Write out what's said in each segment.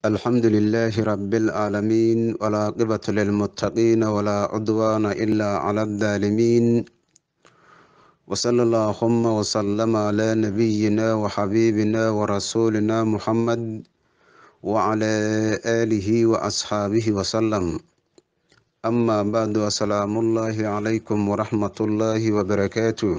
الحمد لله رب العالمين والعاقبة للمتقين ولا عدوان إلا على الظالمين وصلى اللهم وسلم على نبينا وحبيبنا ورسولنا محمد وعلى آله وأصحابه وسلم أما بعد السلام الله عليكم ورحمة الله وبركاته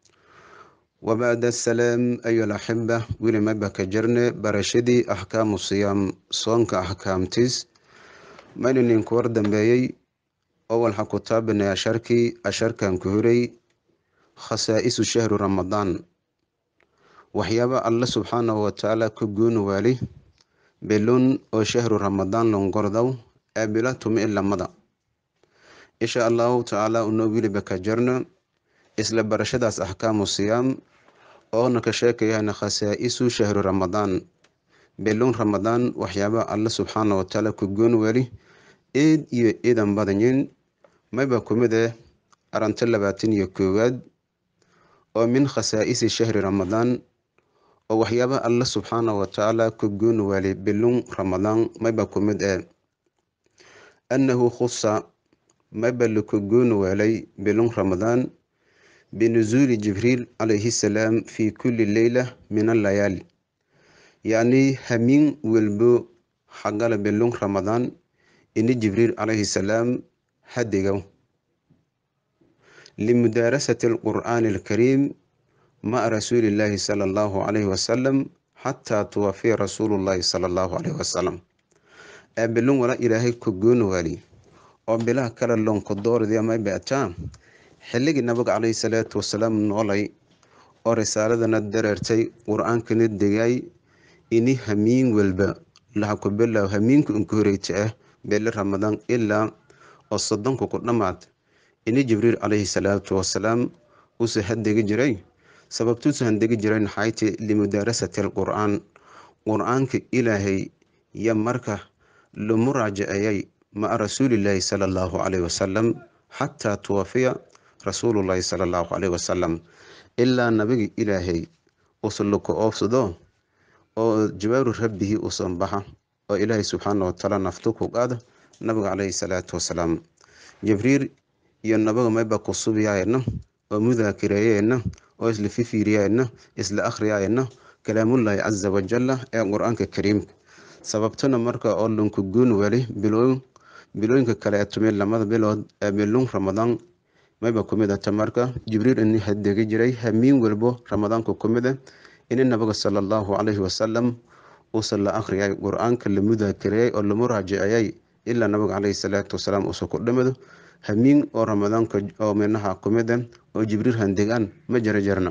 وبعد السلام أيها الأحبة ولي ما بكجرنا برشدي أحكام الصيام صونك أحكام تيس ما ننكور دنبايي أول حكتابنا أشاركي أشاركا كهري خصائص شهر رمضان waxyaaba alle subxaanahu watacaala ka gooni waali bilun oo shahru ramadaan longordow ee bila tumi ilamada insha allahu tacaala unoo wiliba ka jarno isla barashadaas axkaamu siyaam oona ka sheekayana khasaa'isu shahru ramadaan bilun ramadaan waxyaaba alle subxaanahu watacaala ka gooni waali eed iyo eedan badanyin mayba kumid eh aranto labaatan iyo koowaad oo min khasaa'isi shahri ramadaan oo waxyaaba alle subxaanahu watacaala ka gooni waali bilun ramadaan mayba ku mid ee annahu khusa mayba laka gooni waalay bilun ramadaan binusuuli jibriil calayhi salaam fi kulli leyla min allayaali yacni hamiin welbo xagala bilun ramadaan ini jibriil calayhi salaam hadigow limudaarasati alqur'aani alkariim maca rasuulillaahi sala allahu calayhi wasalam xataa tuwafiya rasuulullaahi sala allahu calayhi wasalam ee bilun wala ilaahay ka gooni waali oo bilaha kale lonka doordia may beataa xilligii nabiga calayhi salaatu wasalaam noolay oo risaaladana dareertay qur-aankana degay ini hamiin walba laha ku bilow hamiinka unka horeyta ah bili ramadaan ilaa oo soddonka ku dhammaad ini jibriil calayhi salaatu wasalaam uuse hadegi jiray sababtuusu handegi jiray naxayti limudaarasati alqur-aan qur-aanka ilaahay yo marka la muraajaceeyay maca rasuulillaahi sala allahu calayhi wasalam xataa tuwafiya rasuulullaahi sala allahu calayhi wasalam ilaa nabiga ilaahay usa laka oofsado oo jawaaru rabbihi usan baxa oo ilaahay subxaana watacaala naftu ku qaada nabiga calayhi salaatu wasalaam jibriil iyo nabaga mayba ku subiyaayna oo mudaakireeyeyna oo isla fifiiriyayna isla akhriyayna kalaamullaahi casa wajalla ee qur-aanka kariimka sababtana marka oo lunka gooni wali bilooyin bilooyinka kale ee tumid lamada bilood ee bilun ramadaan mayba kumid ata marka jibriil ini hadegi jiray hamiin walbo ramadaanka kumid ah ini nabiga sala allahu calayhi wasalam uusan la akhriyay qur-aanka la mudaakireeyay oo lamu raajiciyay ilaa nabiga calayhi salaatu wasalaam uusan ku dhimado hamiin oo ramadaanka oo minaha kumid ah oo jibriil handegaan ma jara jarna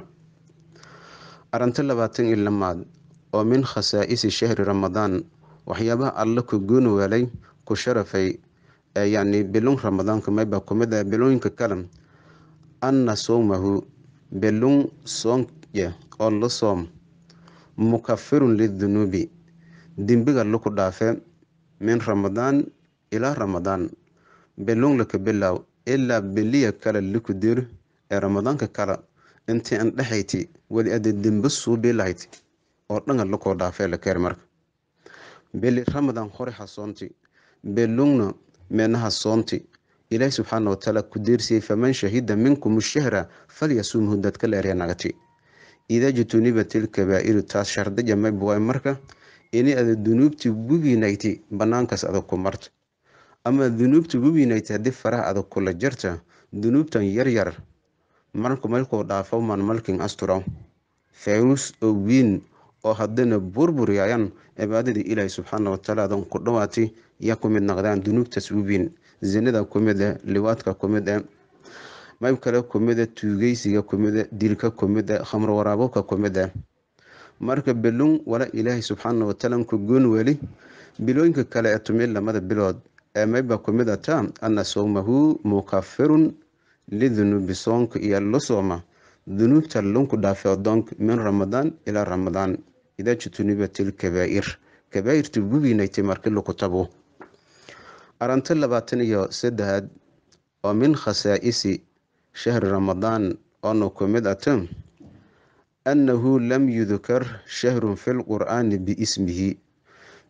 arinto labaatan iyo lamaad oo min khasaa'isi shahri ramadaan waxyaabaha alle ku gooni waalay ku sharafay yacni bilun ramadaanka mayba kumid ah bilooyinka kale anna sowmahu bilun soonye oo la soom mukafirun lidunuubi dembiga laku dhaafe min ramadaan ilaa ramadaan bilun laka bilow ilaa biliya kale laku dir ee ramadaanka kale intii an dhexayti weli ada dembe suubi lahayd oo dhanga lakoo dhaafee la keer marka bili ramadaan hore hasoonti bilungna meenaha soonti ilaahi subxaana watacaala ku deersiyey faman shahida minkum shahra falyasumhu dadka leerya nagati idaa jutunibat ilkabaa'iru taas shardiya maybuwaay marka ini ada dunuubti gubiinayti banaankaas adag ku marta ama dunuubta gubiinayti haddii faraha adag kula jarta dunuubtan yaryar marku malkuu dhaafo man malkin asturaw fayrus oo wiin oo haddana burburyayan cibaadadii ilaahi subxaana watacaala adan ku dhawaati ya ku mid naqdaan dunuubtaas uwiin zinada kumid eh liwaadka kumid eh mayb kale kumid eh tuugeysiga kumid eh dilka kumid eh khamro waraabobka kumid eh marka bilun wala ilaahi subxaana watacaala ku goon weli bilooyinka kale ee tumi lamada bilood ee mayba kumid ataa ana sowmahu mukafirun lidunuubi soonka iyo la sooma dunuubta lunku dhaafe adoonka min ramadaan ilaa ramadaan idaa jutunibat ilkabaa'ir kabaa'irta gubiinaytay marki laku tabo aranto labaatan iyo saddexaad oo min khasaa'isi shahri ramadaan oona ku mid ata annahu lam yudkar shahrun fi lqur'aani biismihi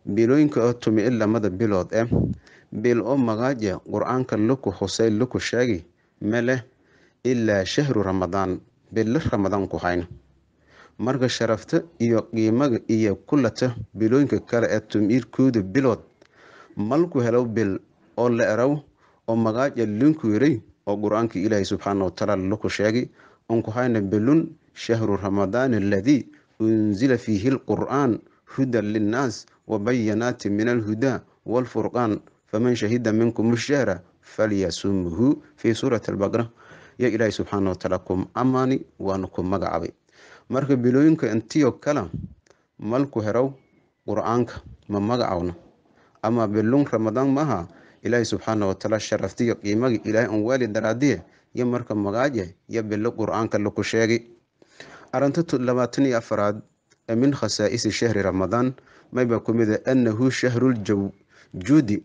bilooyinka oo tumi-i lamada bilood eh bil oo magaaja qur-aanka laku xusay laku sheegi meleh ilaa shahru ramadaan bilo ramadaan ku hayna marka sharafta iyo qiimaga iyo kulata bilooyinka kale ee tumiirkooda bilood malku helo bil oo la eraw oo magaaja linku yiray oo qur-aanka ilaahay subxaana watacaala laku sheegi onku hayna bilun shahru ramadaan aladii unzila fiihi lqur'aan hudan linnaas wabayanaati min alhudaa waalfurqaan faman shahida minkum shahra falyasumhu fii suurati albaqra yo ilaahay subxaana watacaala ku amaani waana ku magacaabay marka bilooyinka intiyo kala malku herow qur-aanka ma magacawna ama bilun ramadaan maaha ilaahay subxaana watacaala sharaftiyo qiimaga ilaahay an waali daraadiye yo marka magaaje yo bilo qur-aanka laku sheegi arinta labaatan iyo afaraad ee min khasaa'isi shahri ramadaan mayba ku mid a annahu shahruljuudi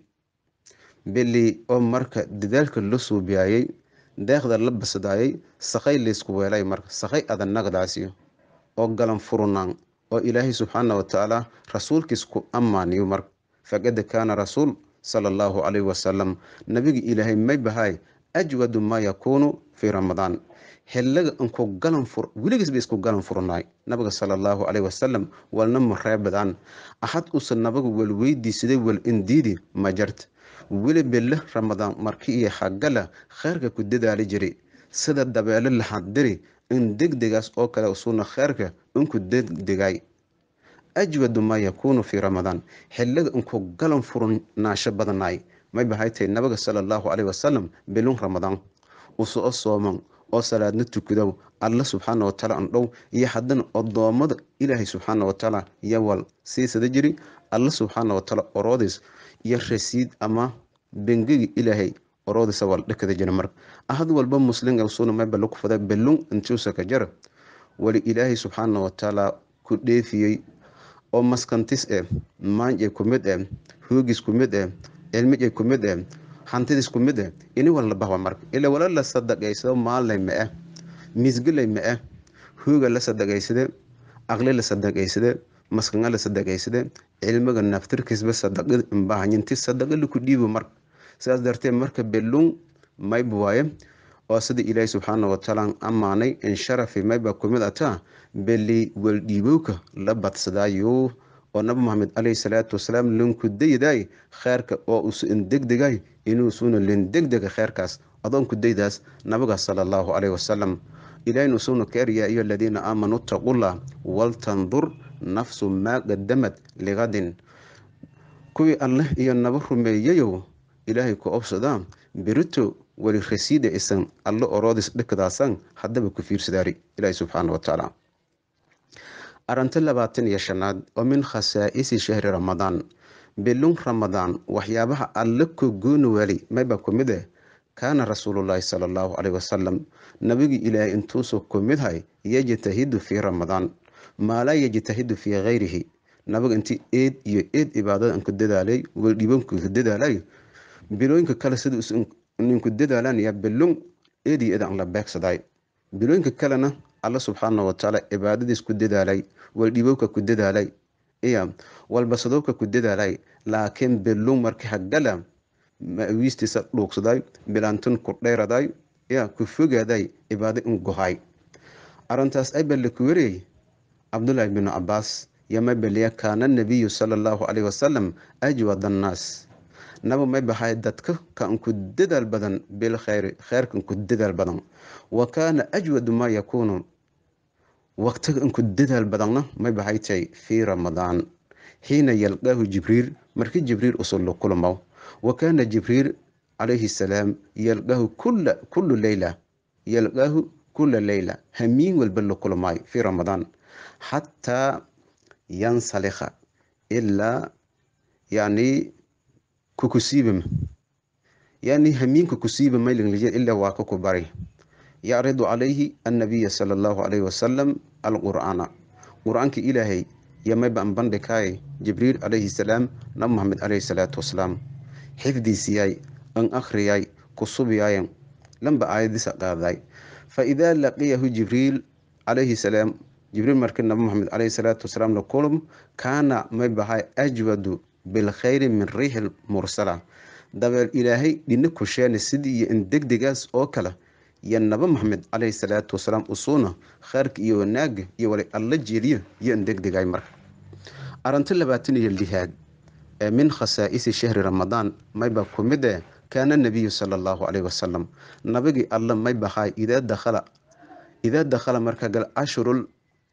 bili oo marka dadaalka la suubiyaayey deeqda la basdaayay sakhay laysku weelay marka sakhay adanagdaasiyo oo galan furunaan oo ilaahay subxaana watacaala rasuulkiis ku ammaaniyo marka faqad kaana rasuul sala allahu calayhi wasalam nabiga ilaahay may bahay ajwadu maa yakuunu fii ramadaan xiliga inku galan fur weligiisba isku galan furnaay nabiga sala allahu calayhi wasalam walna mareebadaan axad usa nabaga walweydiisaday wal indiidi ma jarta weli bille ramadaan marki iyo xagala kheyrka ku dadaali jiray sida dabeelo laxaddiri in degdegaas oo kale usuuna kheyrka inku degdegay ajwadu maa yakuunu fii ramadaan xiliga inku galan furnaasho badanaay may bahaytay nabiga sala allahu calayhi wasalam bilun ramadaan usoo sooman oo salaadna tukadow alla subxaana watacaala andhow iyo haddana odoommada ilaahay subxaana watacaala yowal siisada jiri alla subxaana watacaala oroodis iyo rasiid ama bengiga ilaahay oroodisa wal dhakada jira marka ahad walba muslim suna mayba laku fada belun intuusa ka jara wali ilaahay subxaana watacaala ku dheefiyey oo maskantis eh maanjay ku mid eh hoogis ku mid eh cilmijay ku mid eh hantidis ku mid eh ini walla bahwa marka ila wala la sadaqaysado maalay ma ah misgalay ma ah hooga la sadaqaysade aqli la sadaqaysade maskanga la sadaqaysade cilmiga naftirkiisba sadaqad imbahanyinti sadaqa laku dhiibo marka sidaas darteed marka belun mayba waaye oo sida ilaahay subxaana watacaala ammaanay in sharafi mayba ku mid ataa beli waldhiibowka la badsadaayo oo nabi maxamed caleyhi salaatu wasalaam linku dayday kheerka oo usu indegdegay inuusuuna lindegdega kheerkaas adoonku daydaas nabiga sala allahu caleyhi wasalam ilahayna usuuna ka eryaa iyo aladiina aamanuu taqullah waltandur nafsu maa qadamad ligadin kuwii alleh iyo naba rumeeyayow ilaahay ku obsadaa berito weli rasiida isan allo oroodis dhikadaasan haddaba ku fiirsadaari ilaahi subxaana watacaala arinta labaatan iyo shanaad oo min khasaa'isi shahri ramadaan bilun ramadaan waxyaabaha alle ku gooni wali mayba ku mid eh kaana rasuulullaahi sala allahu caleyhi wasalam nabigi ilaahay intuusu ku midhay yajtahidu fii ramadaan maa laa yajtahidu fii kayrihi nabiga intii eed iyo eed cibaadada ku dadaalay waldhibanku dadaalay bilooyinka kale sida ninku dadaalaan yaa bilun eed iyo eed aan la beegsaday bilooyinka kalena alla subxaana watacaala cibaadadiis ku dadaalay waldhibowka ku dadaalay iya walbasadowka ku dadaalay laakiin bilun marki hagala mawiistiisa dhuugsaday bilaantun ku dheeraday ya ku fogaaday cibaado in gohay arintaas ay balle ku wariyey cabdullaahi binu cabaas yoma beliya kaana nabiyu sala allahu caleyhi wasalam ajwad annaas naba may bahay dadka kan ku dadaal badan bilkhayri kheyrkan ku dadaal badan wa kaana ajwadu maa yakuunu waqtiga inku dadaal badanna may bahay tahay fii ramadaan xiina yalqaahu jibriil markii jibriil usullo kulmo wa kaana jibriil calayhi salaam yalqaahu kula kullu leyla yalqaahu kula leyla hamiin walba la kulmaayo fii ramadaan xataa yansalikha ilaa yani kukusiibam yani hamiinka kusiiba maylinglije ilaa waa ka ku bari yacridu calayhi annabiya sala allahu calayhi wasalam alqur'aana qur-aanka ilaahay yamayba an bandhikaay jibriil calayhi salaam nabi maxamed calayhi salaatu wasalaam xifdiisiyay an akhriyay kusubiyaayan lamba aayadiisa qaaday fa idaa laqiyahu jibriil calayhi salaam jibriil markii nabi maxamed calayhi salaatu wasalaam la kulum kaana may bahay ajwadu bilkhayri min riixi mursala dabeel ilaahay dhina kusheene sidii iyo in degdegaas oo kale iyo naba maxamed caleyhi salaatu wasalaam usuuna khayrka iyo wanaaga iyo wali alla jeeliyo iyo in degdegay marka arinto labaatan iyo lihaad ee min khasaa'isi shahri ramadaan mayba ku mid eh kaana nabiyu sala allahu caleyhi wasalam nabigii alla may bahay idaa dakhala idaa dakhala marka gal cashrul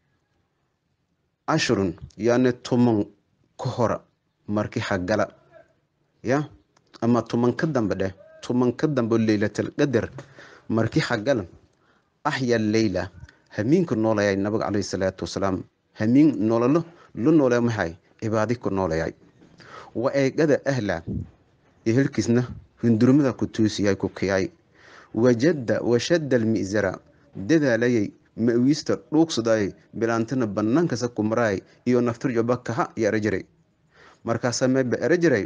cashrun yani tuman ka hora markii xagala ya ama tuman ka dambe dheh tuman ka dambe leylatal qadar markii xagala axya leyla hamiinka noolayay nabiga caleyhi salaatu wasalaam hamiin nololo lu noolaya maxay cibaadi ku noolayay wa eegada ahla ehelkiisna hundurmada ku tuusiyay ku kiyay wajada washadda almi'zara dadaalayay ma-wiista dhuugsadayay bilaantana bannaankasa ku maraay iyo naftirjoba kaha iyo erajiray markaasaa meeba erajiray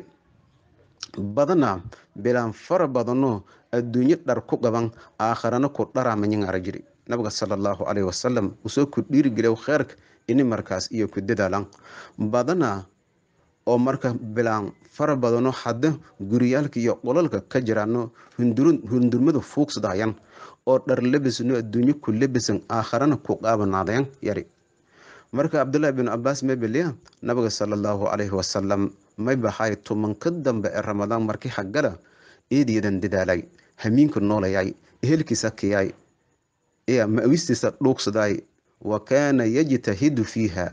badana bilaan fara badano adduunyo dhar ku qaban aakharana ku dharaamayin arajiri nabiga sala allahu caleyhi wasalam usoo ku dhiirigeliya kheyrka ini markaas iyo ku dadaalan badana oo marka bilaan fara badano hadda guriyaalka iyo qolalka ka jiraano hundurmada fuugsadayan oo dhar labisno adduunyo ku labisan aakharana ku qaabanaadayan yari marka cabdullaahi bin cabaas mebeliya nabiga sala allahu caleyhi wasalam may baxay tumanka dambe ee ramadaan markii xagala eediyadan dadaalay hamiinka noolayay ehelkiisa kiyay ma-wistiisa dhuugsaday wa kaana yajtahidu fiiha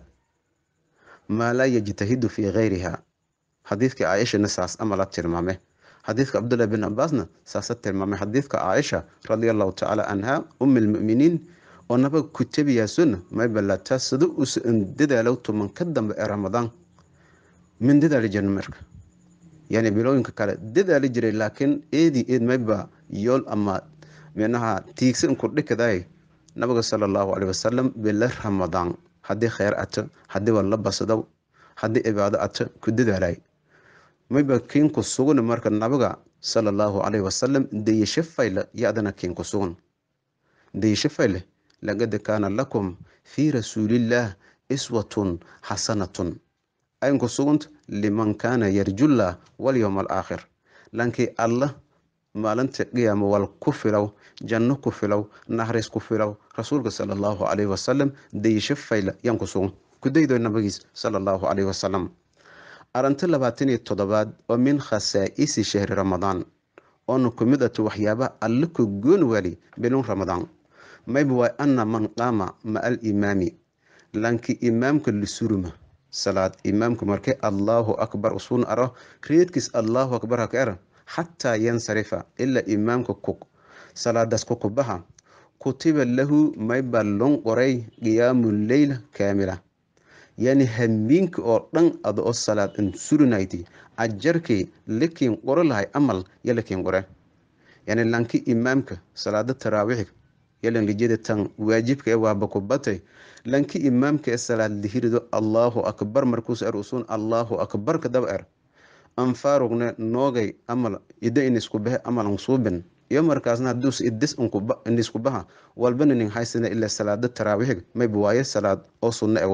maa laa yajtahidu fii gayriha xadiidka caaishana saas ama la tilmaame xadiidka cabdullahi bin cabaasna saasa tilmaamay xadiidka caaisha radia allahu tacaala canha umi lmuminiin oo nabaga ku tabiyaasuna maybalataa sida usa dadaalow tuman ka dambe ee ramadaan min dadaali jirna marka yani bilooyinka kale dadaali jiray laakiin eedi eed mayba yool ama minaha tiigsan ku dhikaday nabiga sala allahu caleyhi wasalam bila ramadaan haddii kheyr ato haddii walla basadaw haddii cibaado ato ku dadaalay mayba kiinku sugan marka nabiga sala allahu caleyhi wasalam dayasho fayle ya-dana kiinku sugan dayasho fayle laqad kaana lakum fii rasuulillaah iswatun xasanatun aynku suganta liman kaana yarjullah walyowma alaakhir lankii allah maalinta qiyaama wal ku filow janno ku filow naxariis ku filow rasuulka sala allahu caleyhi wasalam dayasho fayla yaan ku sugan kudaydo nabigiis sala allahu caleyhi wasalam arinto labaatan iyo toddobaad oo min khasaa'isi shahri ramadaan oona ku mid ato waxyaabaha alle ku goon waali bilun ramadaan mayba waay ana man qaama maca alimaami lankii imaamka lisuruma salaad imaamka markay allahu akbar usuun aro reedkiis allahu akbar haka era xataa yansarifa ilaa imaamka ku salaadaas ku kubaha kutiba lahu mayba lon qoray qiyaamu leyla kaamila yani hamiinka oo dhan ada oo salaad an surinayti ajarkii lakiin qoro lahay amal yo lakiin qore yani lanki imaamka salaada taraawixiga yalan lijada tan waajibka ee waaba ku batay lanki imaamka ee salaad lihirido allahu akbar markuus er usuun allahu akbar kadaba er anfaarugne noogay amal ida inisku bahe amalan suubin iyo markaasna haduus idis inisku baha walbana nin haysana ilaa salaada taraawixiga mayba waaye salaad oo sunno ego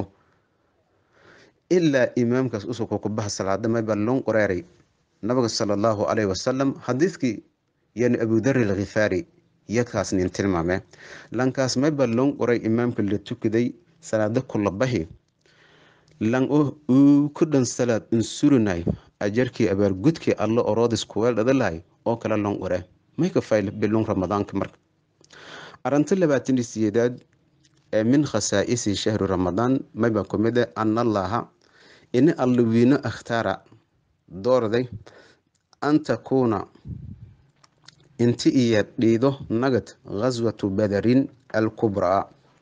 ilaa imaamkaas usuka ku baha salaada mayba lon qoreeray nabiga sala allahu caleyhi wasalam xadiidkii yani abudari alkhifaari yadkaas nin tilmaame lankaas mayba lon qoray imaamka la tukaday salaada kulabahi lan uu ku dhan salaad unsurinay ajarkii abaargudkii alla oroodis kuweel dhadalahay oo kale lon qore mayka fayl bilun ramadaanka marka arinta labaatan siyeedaad ee min khasaa'isi shahri ramadaan mayba ku mid ah anallaha ini alla wiino akhtaara doorday an takuuna inti iyo dhiido nagad ghaswatu badarin alkubraa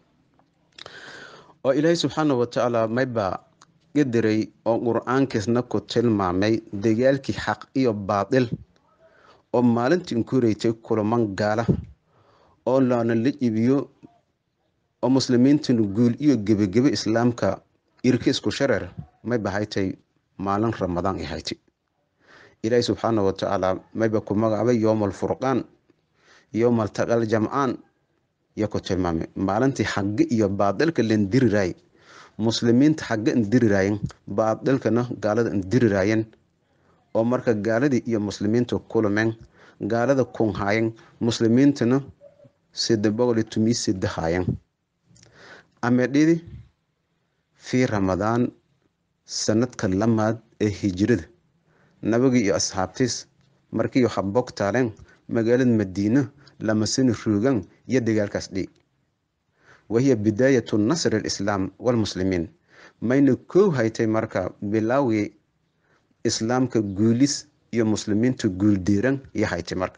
oo ilaahay subxaana watacaala mayba gadiray oo qur-aankiisna ku tilmaamay dagaalkii xaq iyo baatil oo maalintii inkureytay kulaman gaala oo laana la iibiyo oo muslimiintuna guul iyo gebagebe islaamka irka isku shareer mayba haytay maalin ramadaan ay haytay ilaahi subxaana watacaala mayba ku magacaabay yowma alfurqaan yowma altaqal jamcaan iyo ku tilmaamay maalintii xagge iyo baadilka len diriray muslimiinta xagga indiriraayeen baadilkana gaalada indiriraayeen oo marka gaaladii iyo muslimiinta kulumeen gaalada kunhaayeen muslimiintana sida boqol iyo tumii sida haayeen amedhidi fii ramadaan sanadka lamaad ee hijirada nabagii iyo asxaabtiis markiiyo habog taaleen magaalada madiina lamasini ruugan iyo dagaalkaas dhi wahiya bidaayatu nasri alislaam walmuslimiin mayna koow haytay marka bilaawgii islaamka guulis iyo muslimiinta guuldiiran iyo haytay marka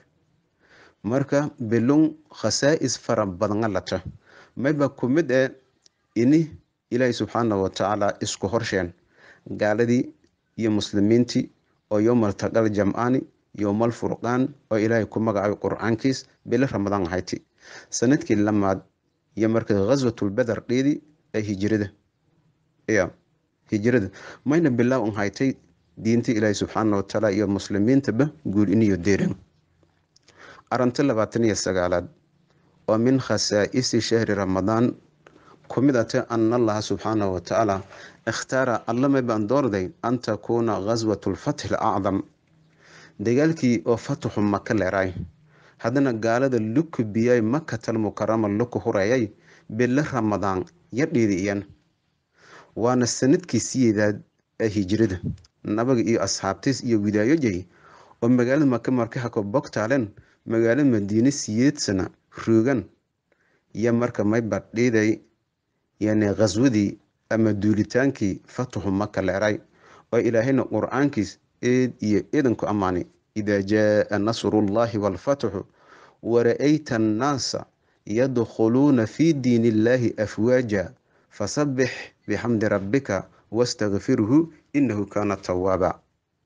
marka bilun khasaa'is fara badanga lata mayba ku mid ee ini ilaahi subxaanahu watacaala isku horsheen gaaladii iyo muslimiintii oo yowmal taqal jamcaani yowmal furqaan oo ilaahay ku magacaabay qur-aankiis bilo ramadaan ahayti sanadkii lamaad iyo marka ghaswatulbeder dheedii ee hijirada ya hijirada mayna bilaaw an haytay diinta ilaahi subxaana watacaala iyo muslimiintaba guul iniyo deeran arinta labaatan iyo sagaalaad oo min khasaa'isi shahri ramadaan ku mid ate ana allaha subxaanahu watacaala ikhtaara allamay baan doorday an takuuna ghaswatu lfatxi alacdam dagaalkii oo fataxu maka leeraay haddana gaalada luku biyay makatal mukarama luku hurayay bilo ramadaan yadhiidi iyan waana sanadkii siyeedaad ee hijirada nabaga iyo asxaabtiis iyo widaayojay oo magaalada maka marka hako bogtaaleen magaalo madiine siyeedsana ruugan iyo marka may badhiiday yani khaswadii ama duulitaankii fataxu maka leeray oo ilaahayna qur-aankiis eed iyo idanku ammaanay idaa jaaa nasrullahi waalfatxu wara-ayta annaasa yadkhuluuna fii diin illaahi afwaaja fasabbix bixamdi rabbika wastakfirhu inahu kaana tawaaba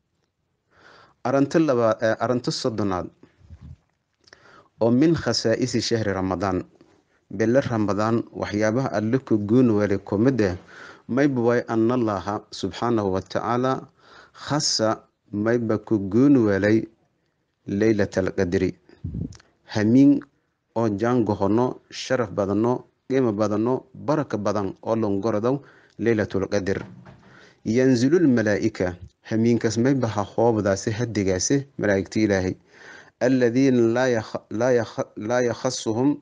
arinto soddonaad oo min khasaa'isi shahri ramadaan bilo ramadaan waxyaabaha alle ku goon waalay kumid ah mayba waay anallaha subxaanahu watacaala khasa mayba ku goon waalay leylat alqadri hamiin oo jaangohono sharaf badano qiimo badano baraka badan oo longorodow leylatulqadr yanzilulmalaa'ika hamiinkaas mayba ha hoobdaasi hadigaasi malaa'igta ilaahay alladiina laa yakhasuhum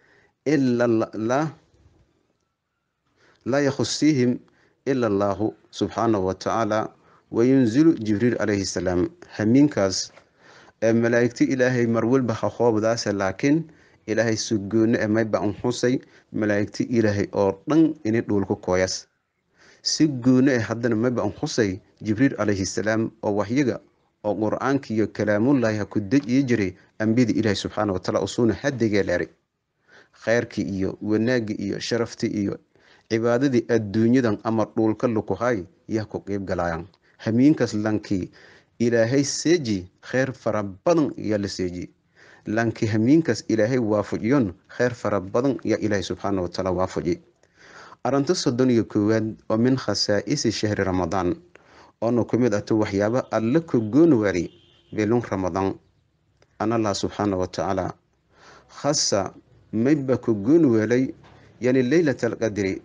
laa yakhusiihim ila allaahu subxaanahu watacaala wayunzilu jibriil calayhi salaam hamiinkaas ee malaa'igta ilaahay marwalba ha hoobdaase laakiin ilaahay sugoone e mayba an xusay malaa'igta ilaahay oo dhan ini dhuulku kooyas si goone e haddana mayba an xusay jibriil calayhi salaam oo waxyaga oo qur-aanka iyo kalaamullaahi ha ku dejiyi jiray ambiyada ilaahay subxaana wataala usuuna hadigee leeray kheyrkii iyo wanaagii iyo sharaftii iyo cibaadadii adduunyadan ama dhuulka lukuhay yaa ku qeyb galayaan hamiinkaas lankii ilaahay seeji kheyr fara badan yaa la seeji lankii hamiinkaas ilaahay waafujiyon kheyr fara badan yaa ilaahay subxaana watacaala waafuji arinta soddon iyo koowaad oo min khasaa'isi shahri ramadaan oona ku mid ato waxyaaba alla ku gooni waari bilun ramadaan an allah subxaana watacaala khasa mayba ku gooni weelay yani leylat alqadri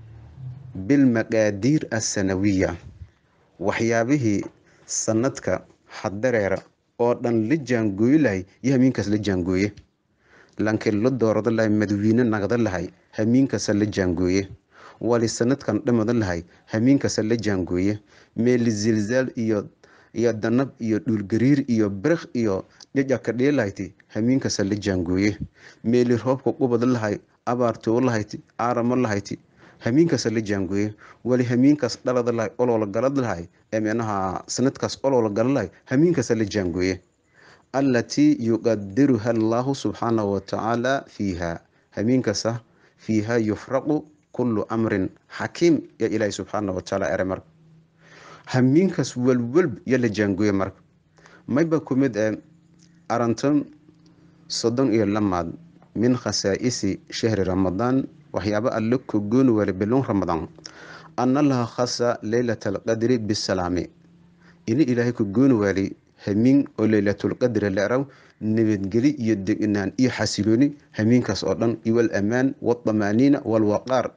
bilmaqaadiir assanawiya waxyaabihii sanadka xadareera oo dhan la jaangooyi lahay iyo hamiinkaas la jaangooye lankii la doorada lahay madawiine nagda lahay hamiinkaasa la jaangooye wali sanadkan dhamada lahay hamiinkaasa la jaangooye meeli zilzaal iyo iyo danab iyo dhuulgariir iyo birikh iyo dhijaka dhiilahayti hamiinkaasa la jaangooye meeli roobka qubada lahay abaartoo lahayti aaramo lahayti hamiinkaasa la jaangooye wali hamiinkaas dhalada lahay oloola galad lahay ee micnaha sanadkaas oloola gala lahay hamiinkaasa la jaangooye allatii yuqadiruha allaahu subxaanahu watacaala fiiha hamiinkaasa fiiha yufraqu kullu amrin xakiim yaa ilaahi subxaana watacaala ere marka hamiinkaas walwalb yaa la jaangooye marka mayba ku mid ee arintan soddon iyo lamaad min khasaa'isi shahri ramadaan waxyaaba alle ku gooni wale bilun ramadaan ana allaha khasa leylat alqadri bisalaami ini ilaahay ku gooni waalay hamiin oo leylatulqadri leeraw nabadgeli iyo degnaan iyo xasilooni hamiinkaas oo dhan iyo walamaan waldamaaniina walwaqaar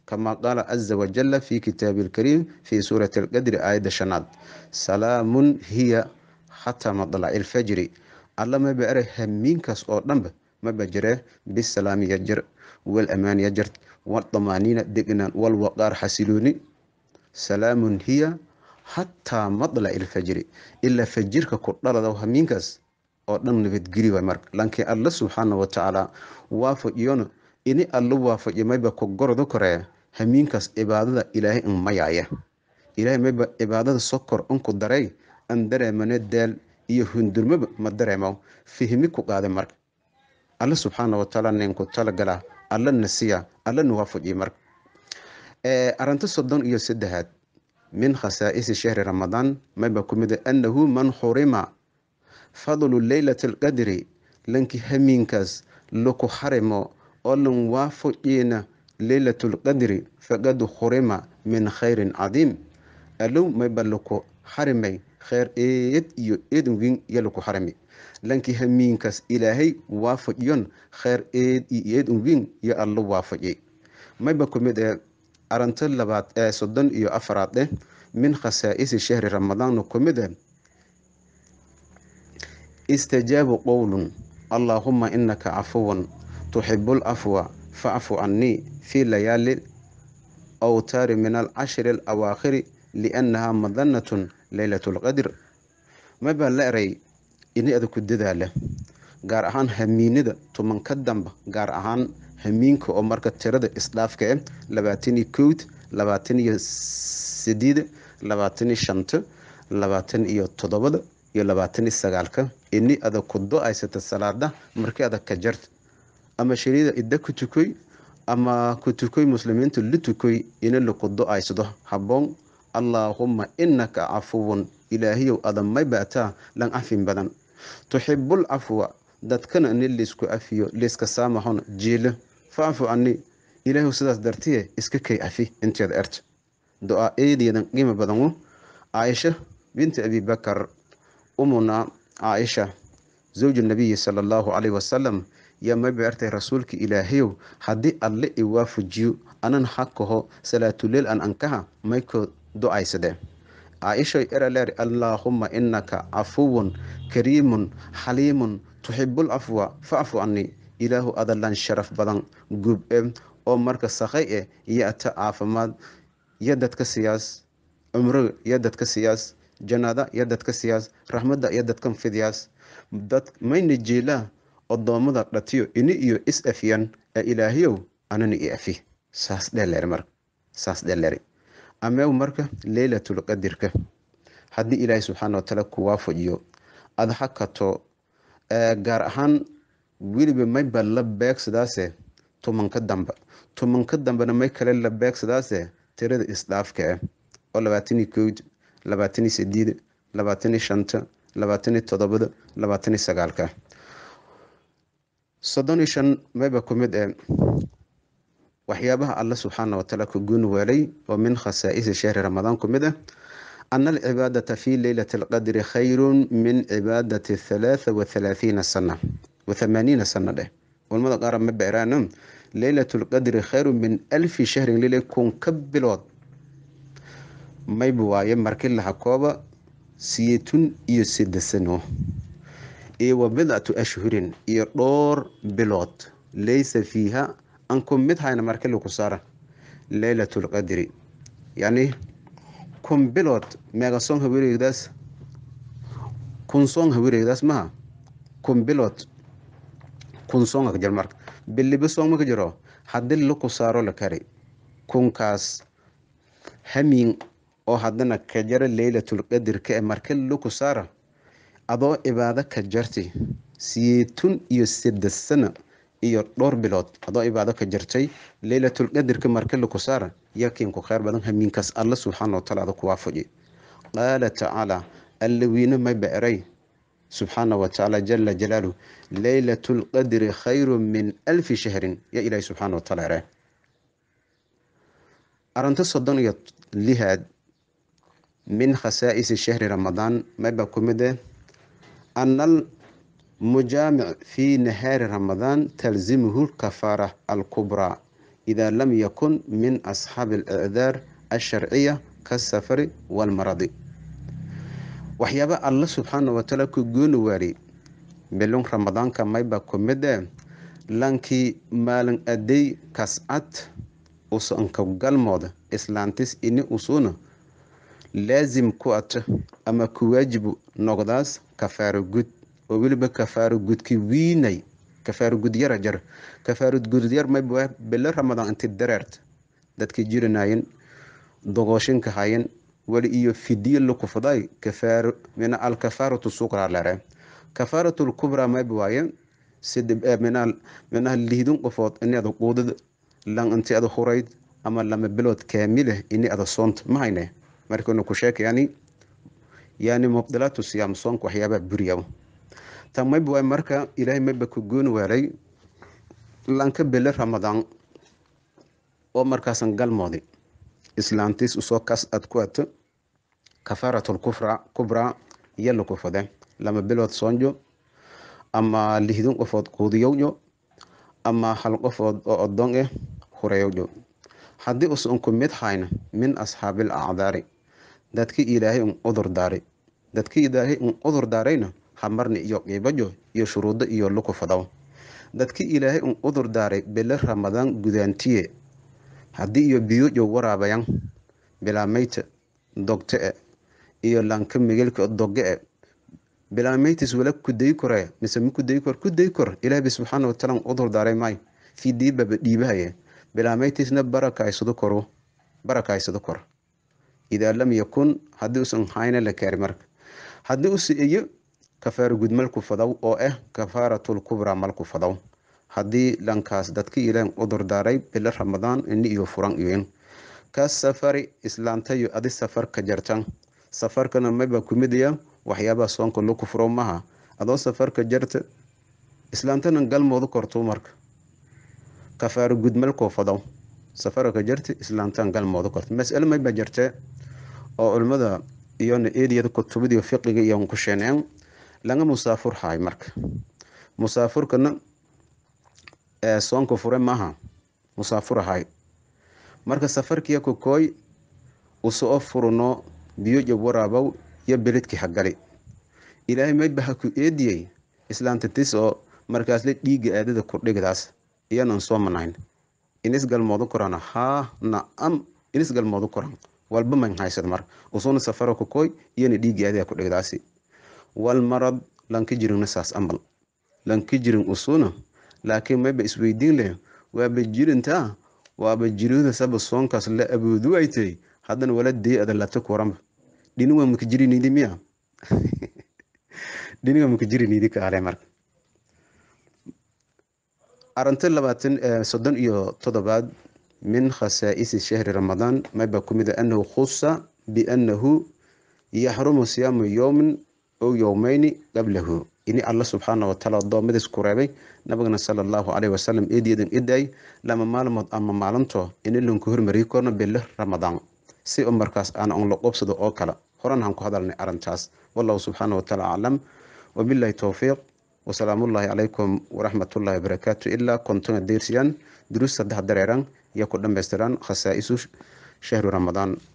kama qaala caza wajala fi kitaabi lkariim fi suurati alqadri aayadda shanaad salaamun hiya xataa madlaci ilfajri alla maba eray hamiinkaas oo dhanba maba jiree bisalaami yajar wal amaan yajar waldamaaniina degnaan walwaqaar xasilooni salaamun hiya xataa madlaci ilfajri ilaa fajirka ku dhalada hamiinkaas oo dhan nabadgeli waay marka laakiin alla subxaana watacaala waafajiyona ini alla waafajiyo mayba ku gordo koree hamiinkaas cibaadada ilaahay in mayaaya ilaahay mayba cibaadada sokor unku daray an dareemane daal iyo hundurmaba ma dareemo fihmi ku qaada marka alla subxaana watacaala ninku talagala allana siya allana waafajiyo marka arinta soddon iyo saddexaad min khasaa'isi shahri ramadaan mayba ku mid annahu man xurima fadlu leylati alqadri lanki hamiinkaas laku xarimo oo lan waafajiina leylatu lqadri faqad xurima min khayrin cadiim alow mayba laku xarimay kheyr eed iyo eedn weyn iyo laku xarimi lanki hamiinkaas ilaahay waafajiyon kheyr eed iyo eedn weyn iyo allo waafajiyay mayba ku mid ee arinto labaad ee soddon iyo afaraad eh min khasaa'isi shahri ramadaanna ku mid eh istajaabu qowlun allaahuma inaka cafuwan tuxibu lcafwa facfu canii fi layaali awtaari min alcashri alawaakhiri liannaha madanatun leylat lqadr mabaa la eray ini ada ku dadaala gaar ahaan hamiinada tumanka damba gaar ahaan hamiinka oo marka tirada isdhaafka eh labaataniyo kowd labaatan iyo sideed labaatan iyo shanta labaatan iyo toddobada iyo labaatan iyo sagaalka ini ada ku do-aysata salaada markii adag ka jarta ama shariida idda ku tukoy ama ku tukoy muslimiinta la tukoy ina laku do-aysado habboon allaahumma inaka cafuwun ilaahiyow ada may baataa lan cafin badan tuxibul cafwa dadkana ni laysku cafiyo layska saamaxon jiilo facfu cani ilaahiw sidaas dartiye iska kay cafi inteeda erta do-aa eedeedan qiimo badanu caaisha binti abi bakar umuna caaisha zawju nabiyi sala allahu calayhi wasalam yaa mayba ertay rasuulka ilaahayow haddii alle i waafajiyo anan xakaho salaatuleel an ankaha maykoo do-aysadee caaishay eraleer allaahumma inaka cafuwun kariimun xaliimun tuxibul cafwa facfu canii ilaahu adalan sharaf badan gub e oo marka sakhay eh iyo ata caafimaad iyo dadka siyaas cumro iyo dadka siyaas jannada iyo dadka siyaas raxmadda iyo dadkan fidyaas dad mayna jeelaa odoommada dhatiyo ini iyo is afiyan ee ilaahiyow anana i afi saas dheeleer marka saas dheeleer ameew marka leylatul qadirka haddii ilaahay subxaana watacaala ku waafajiyo aada hakato gaar ahaan weliba mayba la beegsadaase tumanka damba tumanka dambena may kale la beegsadaase tirada isdhaafka ah oo labaataniyo kowd labaataniyo sideed labaataniyo shanta labaataniyo toddobada labaataniyo sagaalka soddon iyo shan mayba ku mid ee waxyaabaha alla subxaana watacaala ku guun weelay oo min khasaa'isi shahri ramadaan ku mid ah ana alcibaadata fi leylati alqadri khayrun min cibaadati halaatha wa halaathiina sana wa thamaaniina sana dheh culamada qaar ma beeraan leylatu lqadri khayrun min alfi shahrin lile kun ka bilood mayba waaye markii laha kooba siyeetun iyo sidasano iyo wa bidcatu ashhurin iyo dhowr bilood laysa fiiha an ku mid hayna marki laku saara leylat lqadri yani kun bilood meega soon hawareegdaas kun soon hawareegdaas maha kun bilood kun soonga ka jir marka biliba soon ma ka jiro haddii laku saaro la kari kunkaas hamiin oo haddana ka jara leylatulqadirka ee marki laku saara adoo cibaado ka jartay siyeetun iyo saddex sano iyo dhowr bilood adoo cibaado ka jartay leylatulqadirka marki laku saara yakiinku kheyr badan hamiinkaas alla subxaana wataala ada ku waafaji qaala tacaala alla wiine mayba eray subxaana watacaala jala jalaaluh leylatu lqadri khayru min alfi shahrin yaa ilaahi subxaana wataala eray arinta soddon iyo lihaad min khasaa'isi shahri ramadaan mayba ku mid eh ana almujaamic fi nahaari ramadaan talzimuhu lkafaara alkubraa idaa lam yakun min asxaabi alicdaar alsharciya kasafari walmaradi waxyaaba alla subxaana watacaala ku gooni waari bilun ramadaanka mayba kumid e lankii maalin adey kascad usanka galmooda islaantis ini usuna laasim ku ato ama ku waajibu noqdaas kafaaro gud oo weliba kafaaro gudki wiinay kafaaro gud yara jar kafaaro gud yar mayba bilo ramadaan inti dareert dadkii jirinayen dogooshinka hayen wali iyo fidiye lakufaday kafaaro mina alkafaaratu suqra lere kafaaratul kubra mayba waaye minaha lihdin qofood ini ada quudad lan inti ada hurayd ama lama bilood kaamileh ini ada soonta ma hayne markanu ku sheeka yani yani mubdilaatu siyaam soonka waxyaabaha buriya tan mayba waay marka ilaahay mayba ku gooni waaray lanka bele ramadaan oo markaasan galmoodi islaantiis usoo kas ad ku ato kafaaratul kufra kubra iyo lakufade lama bilood soonjo ama lihdin qofood quudiyowjo ama hal qofood oo odon eh hureyowjo haddii usan ku mid hayna min asxaabil acdaari dadki ilaahay un udur daaray dadki ilaahay un udur daarayna hamarni iyo qiibajo iyo shuruudo iyo lukufadaw dadki ilaahay un udur daaray bele ramadaan gudaantiye haddii iyo biyojo waraabayan bilaamayta dogte e iyo lanka migelka doge e bilaamaytis wala kuday kore mise ma kuday kor kuday kor ilaahay subxaana wataala udur daaray maayo fidiibaba dhiibahaye bilaamaytisna barakaysado koro barakaysado kor idaa lam yakun haddii usan hayna la kaari marka haddii usi iyo kafaaro gud malku fadaw oo ah kafaaratul kubra malku fadaw haddii lankaas dadki ilaan udur daaray bilo ramadaan ini iyo furan iyoin ka safari islaantayo adi safar ka jartan safarkana mayba kumidaya waxyaabaha soonka laku furo maha adoo safarka jarta islaantana galmoodu korto marka kafaaro gud malkoo fadaw safarka jarta islaantan galmoodu korto mas'ale mayba jarte oo culimmada iyona eriyada kutubadiyo fiqiga iyo ku sheeneen laga musaafur haay marka musaafurkana ee soonka fure maaha musaafur ahay marka safarkiya kokooy usoo furuno biyo jab waraabow iyo beledki hagali ilaahay mayba ha ku eediyey islaanta tis oo markaasle dhiiga aadada kordhigdaas iyanan soo manayn inis galmoodu korana haa nacam inis galmoodu koran walba man haysad mar usuna safaro kokooy iyana dhiiga aadada kudhigdaasi wal marad lanka jiringna saas amal lanka jirin usuna laakiin mayba isweydiin leh waaba jirintaa waaba jirida saba soonkaas la aboodu aytay haddana wala dee ada lata kuwaranba dhiniga maka jirinidi miya dhiniga maka jirinidi kaale marka arinta labaatan soddon iyo toddobaad min khasaa'isi shahri ramadaan mayba kumid a annahu khusa biannahu yaxrumu siyaamu yowmin ow yowmayni qablahu ini alla subxaana wataala adoomadiis ku reebay nabigana sala allahu caleyhi wasalam eedeedan iday lama maalmood ama maalinto ini lanku hormariyi korno bille ramadaan si u markaas aan un la qobsado oo kale horan han ku hadalnay arrintaas wallahu subxaana wataala aclam wabillahi towfiiq wasalaamullaahi calaykum waraxmatullaahi wabarakaatu ilaa kontonga deersiyan duruus saddex dareeran iyo ku dhammaystiran khasaa'isu shahru ramadaan